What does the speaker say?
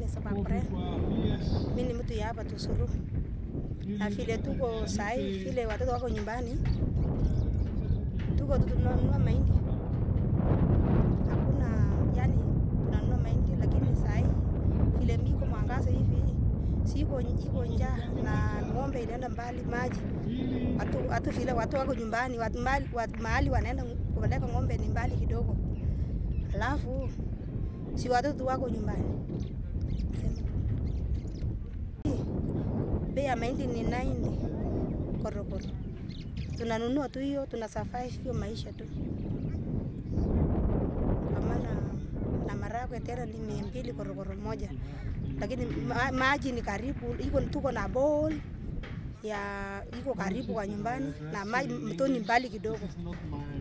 Sabakure. Mimi ni mtu ya hapa Tusuru, na vile tuko sahi, vile watoto wako nyumbani, tuko tunanunua mahindi, hakuna yani, tunanunua mahindi, lakini sahi vile miko mwangaza hivi siko iko njaa na ng'ombe inaenda mbali maji watu, watu vile watu wako nyumbani watu mahali, watu mahali wanaenda kupeleka ng'ombe ni mbali kidogo, alafu si watoto wako nyumbani. Bei ya mahindi ni 90 korokoro, tunanunua tu hiyo, tuna survive hiyo maisha tu, kwa maana na maragwe tena ni mia mbili korokoro moja, lakini ma, maji ni karibu, iko tuko na bowl ya iko karibu kwa nyumbani na maji mtoni mbali kidogo.